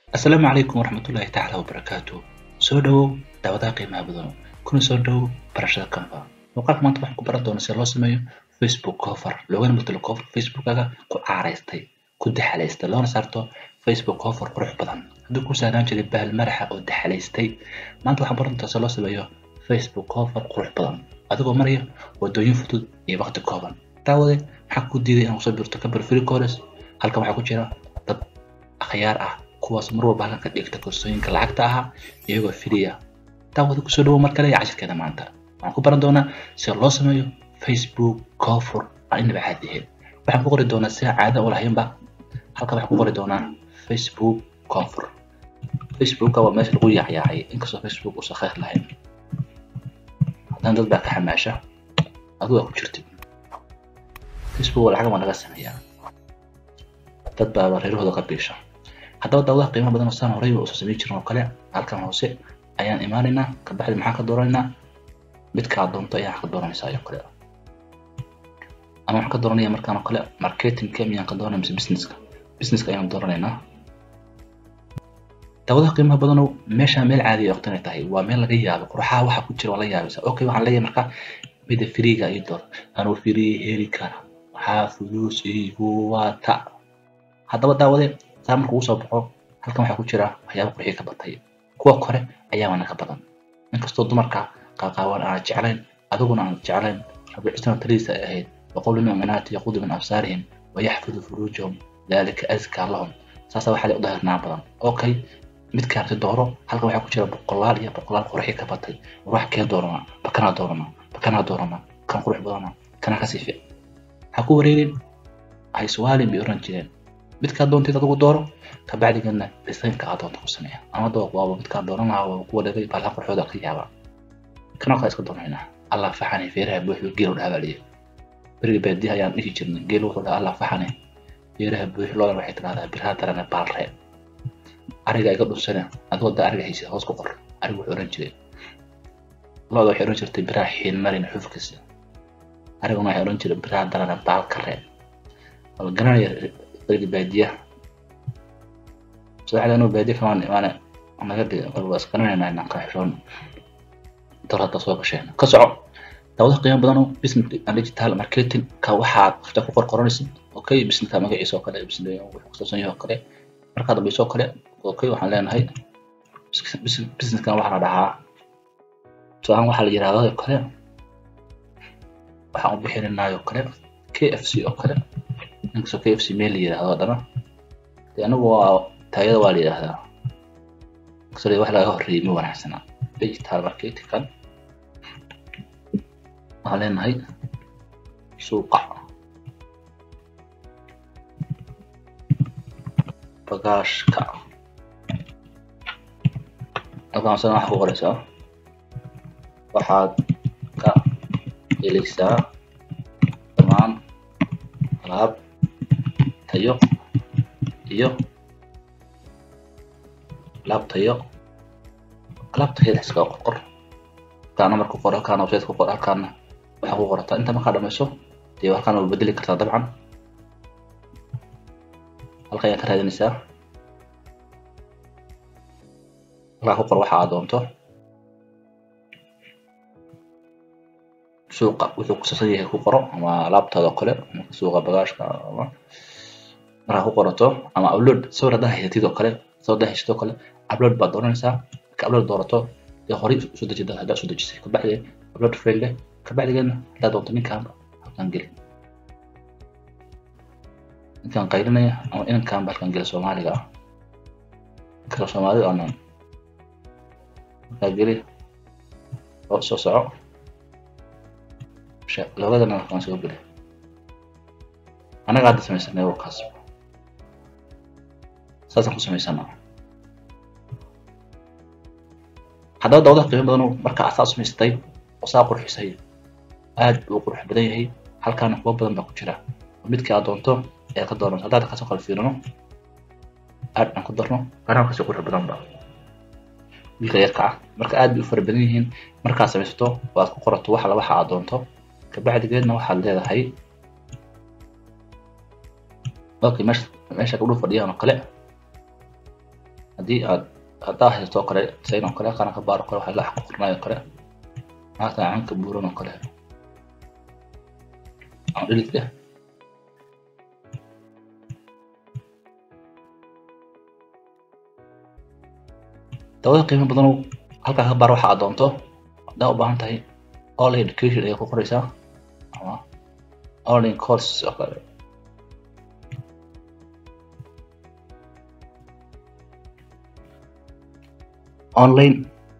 asalaamu calaykum waraxmatullaahi tacaala wabarakaatu soo dhowow daawadaha qiimaha badan kuna soo dhowow barashada canva muuqaalka maanta waxaan ku baran doonaa sida loo sameeyo facebook cover loogana bedelo cover facebookaga ku caaraystay ku daxalaystay loona saarto facebook cover qurux badan haddii ku saaraan jiray bahal maraxa oo daxalaystay maanta waxaan baran doonaa sida loo sameeyo facebook cover qurux badan adigoo maraya wadooyin fudud iyo waqti kooban daawade maxaa ku diiday inaad kusoo birto kabar free course halkan waxaa ku jira dad akhyaar ah kuwaas mar walba halkan ka dhigta koorsooyinka lacagta ahaa iyagoo firiya daawada kusoo dhawo mar kale iyo cashirkeeda maanta waxaan ku baran doonaa sida loo sameeyo facebook cover aan inaba caadi ahayn waxaan ku qori doonaa sida caada u lahaynba halkan waxaan ku qori doonaa facebook cover facebooka waa meesha lagu yaacyaacay inkastoo facebook uusan khayr lahayn haddana dad baa ka xamaasha adigu waa ku jirtid facebook waa lacag baa laga sameeyaa dad baa reerahooda ka biisha haddaba daawadaha qiimo badan oo saan horey usoo samayn jirin oo kale halkan hoose ayaan imaanaynaa kabacdi maxaan ka dooranaynaa midkaa doonto ayaan ka dooranaysaa oo kale ama waxaan ka dooranaya markaan oo kale marketingka miyaan ka dooranaya mise businesska businesska ayaan dooranaynaa daawadaha qiimaha badanow meeshaa meel caadiya waqti inay tahay waa meel laga yaabo qurxaha waxa ku jira waa la yaabaysa okay waxaan leeyahay marka mida firiga ii door anuu firii heli kara waxaa fuluus igu wata haddaba daawade saa marka uu soo baxo halkan waxaa ku jira waxyaaba qurxiya ka batay kuwa kore ayaa wana ka badan inkastoo dumarka qaaqaawan aan jeclayn adiguna aan jeclayn rabbi cisna taliisa ay ahayd waqul lilmu'minaati yaqudu min absaarihim wayaxfidu furuujahum dalika azkaa lahum saasa waxaa u dahirnaa badan okay midka arti dooro halkan waxaa ku jira boqolaal iyo boqolaal qurxiya ka batay wax kee doorana bakanaa doorana bakanaa doorana kan qurux badana kana kasii fiic ha ku wareerin hayswaalin bay oran jireen midkaa doonteed adigu dooro kabacdigana desaynka aad doonta ku sameeya ama dooq waaba midkaa dooran lahaa waa kuwa dhagay baalha qurxooda ka yaaba kana kaa iska doonaynaa allah faxane feeraha buuxdo geelu dhaabaliye beriga baadiyaha ayaan dhihi jirnay geel wuxuu dhaha allah faxane feeraha buux loodan waxay tidhahdaa biraha darane baalree ariga iga dhunsane adigoo da ariga haysa hoos ku qor arigu wuxuu oran jiray looda waxay oran jirtay biraha xiilmarin xufkiisa ariguna waxay oran jiray biraha darane baalkaree wala garanaya beriga baadiyaha saxda inuu baadiya kamaan imaane naga dhiga waa isqarinaynaa inaan ka xishoon dor hadda soo gasheen ka soco daawadaha qiimo badan oo business and digital marketing ka waxaad qofta ku qorqoranaysid okay businesska magaciisa oo kale business wuxuu kusaabsan yahay oo kale markaa dambayso oo kale okay waxaan leenahay businesskan waxaa la dhahaa tusaale waxaa la yidhahdaa oo kale waxaan u bixinaynaa oo kale kfc oo kale inkastoo kfc meel la yidhahdo haddana dee anigu waa taayada waa la yidhahdaa inkastoo wax laga horreeyay ma wanaagsana digital marketingkan waxaan leenahay suuqa bagaashka halkaan sana waxa ku qoraysaa waxaad ka helaysaa dhammaan alaab tayo iyo alaab tayo alaab tayada iskaga qorqor halkaana marka qor halkaana website ku qor halkaana waxaa ku qorataa inta markaa dhamayso dee halkaana waa bedeli kartaa dabcan halka ayaa ka raadinaysaa halkaa ku qor waxa aad doonto suuqa wuxuu kusaabsan yahay ku qoro ama alaabtaada oo kale suuqa bagaashka ama markaa ku qorato ama upload sawir haddaa haysatid oo kale sawir haddaa haysatid oo kale upload baad dooranaysaa marka upload doorato dee horey usoo dejida haddaa soo dejisay kabacdi upload fail leh kabacdigeedna haddaa doonto ninkaan halkan geli ninkaan qaylinaya ama inankaan ba halkan geli soomaaliga ah kala soomaalida aanan markaa geli oo soo soco labadana halkan soo geli anaga hadda samaysanay warkaas saasaan ku samaysanaa haddaba dawadaha qiimo badan marka asaa samaystay oo saa qurxisay aad buu qurux badan yahay halkaana kuwa badan baa ku jira midkii aad doonto ayaad ka dooranto haddaad kasoo kala fiirino aad aan ku darno anaa kasii qurux badan ba wiilka yarka ah marka aad bay u fara badan yihiin markaad samaysato oo aad ku qorato wax la waxa aad doonto kabacdigeedna waxaad leedahay okay meesha meesha gabdhuhu fadhiyaan oo kale haddii aad haddaa haysto kale sayn oo kale qaranka baar oo kale waxaa lax ku qornay oo kale maanta caanka buuran oo kale aan dhilit leh dawada qiimo badan halkaa ka baar waxa aad doonto haddaa u baahan tahay online education ayaa ku qoraysaa ama online courses oo kale online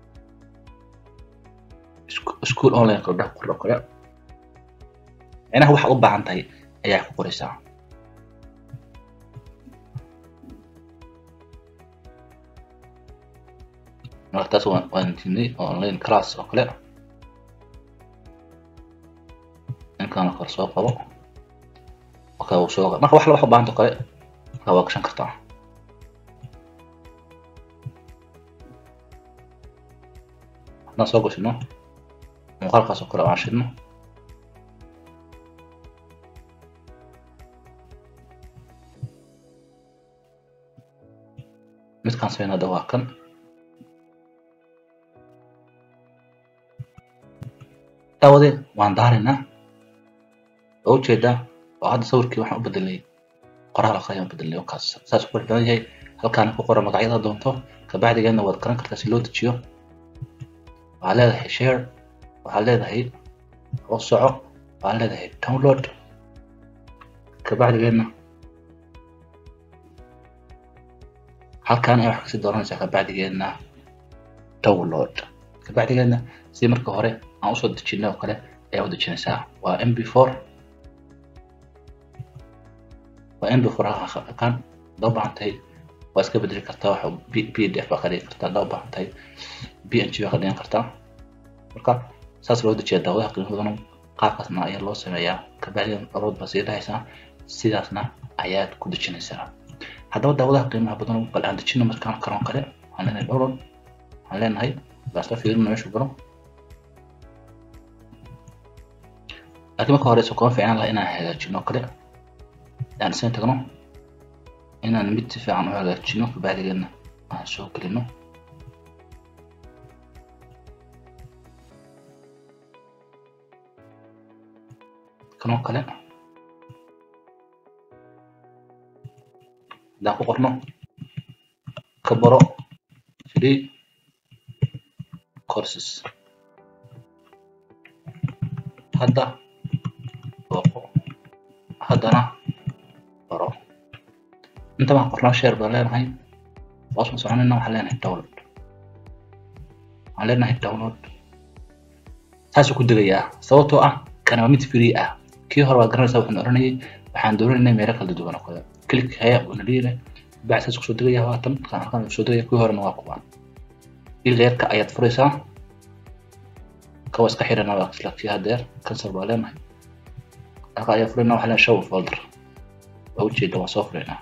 school online kala dhex qor oo kale micnaha waxaad u baahan tahay ayaa ku qoraysaa marka taas waan waan tinay online class oo kale ninkaan kale soo qabo okay uu soo marka wax la wax u baahanta kale marka waa gashan kartaa haddaan soo gashino muuqaalkaas oo kale aan shidno midkaan sameyn hadda waa kan daawade waan daaraynaa oo ujeedaa oo hadda sawirkii waxaan u bedelay qoraal aqriyan u bedelay kaas saas ku xidhan yahay halkaana ku qoran magacyada doonto kabacdigeedna waad garan kartaa si loo dejiyo waxaad leedahay share waxaad leedahay oo soco waxaad leedahay download kabacdigeedna halkaan ayaa wax kasii dooranaysaa kabacdigeedna download kabacdigeedna si marka hore aan usoo dejinay oo kale ayaa u dejinaysaa waa m b four waa m b four halkan haddaa u baahan tahay waa iska bedeli kartaa waxa p d f baa ka dhigi kartaa haddaa u baahan tahay b n g baa ka dhigan kartaa marka saas loo dejiya daawadaha qiimo badan qaabkaasna ayaa loo sameeyaa kabacdi arood baa sii dhahaysaa sidaasna ayaad ku dejinaysaa haddaba daawadaha qiimaha badan bal aan dejino markaan karoon kale waxaan leenahay download waxaan leenahay baasla fiirino meeshu galo laakiin marka hore kuma fiicnaan laha inaan hagaajino kale aan isaga tagno inaan mid si fiican u hagaajino kabacdigeedna aan soo gelino kanoo kale haddaan ku qorno ka baro free courses hadda booqo haddana baro inta baan qornaa share baan leenahay hoos ma soconayna waxaan leenahay download waxaan leenahay download saasuu ku degayaa sababtoo ah kana waa mid free ah kii hore waa garanaysaa waxaan oranayay waxaan doonaynay meelo kala duwan oo kale click haya una dhiire bacd saas kusoo degaya haatan kan halkan kusoo degaya kii horena waa kuwaan ileerka ayaad furaysaa kawa iska xirana waa isla kii hadeer cancel baa leenahay halka ayaa furayna waxaa leenahay show folder waa ujeeda waa soo furaynaa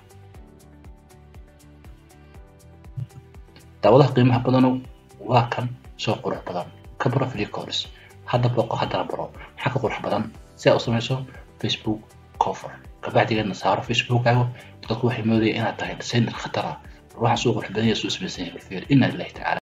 daawadaha qiimaha badanu waa kan soo qurux badan ka baro free course hadda booqo haddana baro maxaa ka qurux badan si aad u samayso facebook cover kabacdigeedna saaro facebookkaaga dadku waxay moodaya inaad tahay designer khatara waxaan suu qurux badan yahay suu ismaysan yahay balfeer ina lillahi tacaala